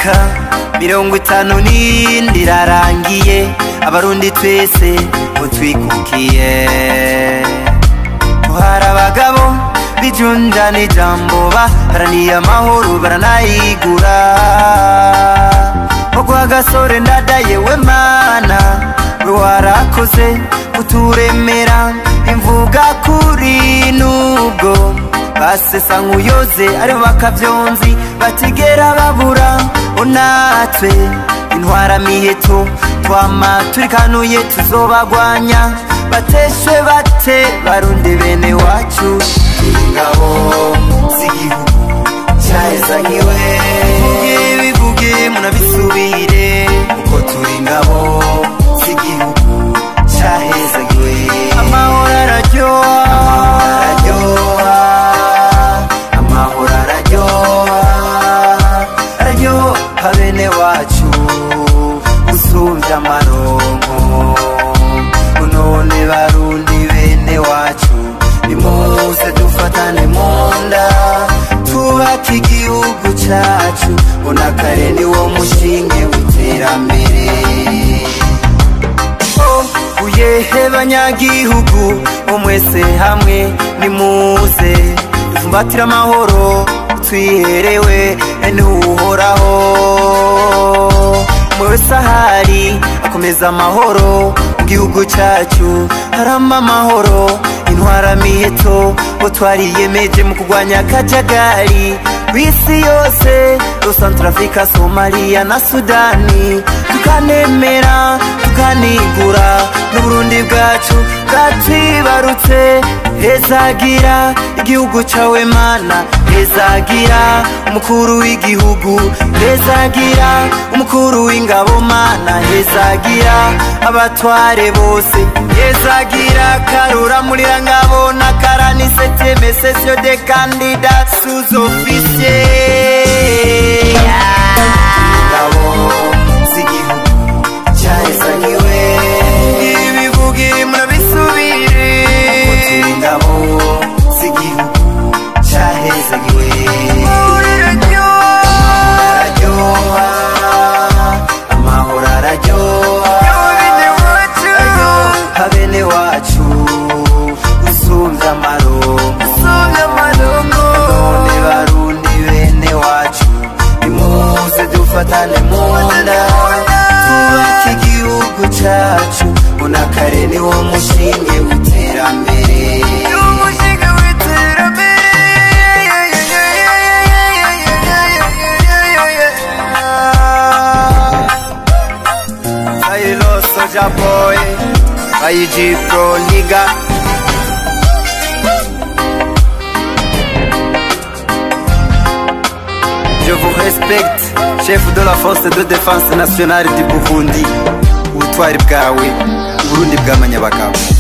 imyaka mirongo itanu n'indi irarangiye abarundi twese mutwikukiye hari abagabo bijunja n'ijambo baharaniye amahoro baranayigura ogwa gasore ndadaye we mana we warakoze kuturemera imvuga kuri nubwo basesa nk'uyoze aribo bakavyonzi batigera babura onatwe intwara miheto twama turikanuye tuzobagwanya bateshwe bate barundi bene wacu ingabo z'igihugu cyahezagiwe bivuge bivuge munabisubire uko turi ingabo z'igihugu cyahezagiwe amahoro araryoha amahoro araryoha araryoha bene wacu usumbya amaronko none barundi bene wacu nimuze dufatane munda twubake igihugu cacu unakare ni wo mushinge w'iterambere Oh, uyehe banyagihugu bo mwese hamwe nimuze ivumbatire amahoro twiherewe n'uhoraho umwe wese ahari akomeza amahoro mu gihugu cyacu harama amahoro intwara miheto bo twariyemeje mu kurwanya akajagari ku isi yose rosantrafrika somaliya na sudani tukanemera tukanigura n'uburundi bwacu bwatwibarutse hezagira igihugu cawe mana hezagira umukuru w'igihugu hezagira umukuru w'ingabo mana hezagira abatware bose hezagira karura murira ngabo na karani septieme sesio de kandida sous officier ingabo z'igihugu cyahezagiwe ibivugi murabisubire uko turi ingabo z'igihugu cyahezagiwe araryoha amahoro araryoha araryoha bene wacu usumbya amaronko none barundi bene wacu nimuze dufatane munda twubake igihugu cacu unakare ni wo mushinge w'iterambere Saylo Soja Boy IG Pro Nigga Je vous respecte, chef de la force de défense nationale du Burundi ubutwari bwawe uburundi bw'amanyabagabo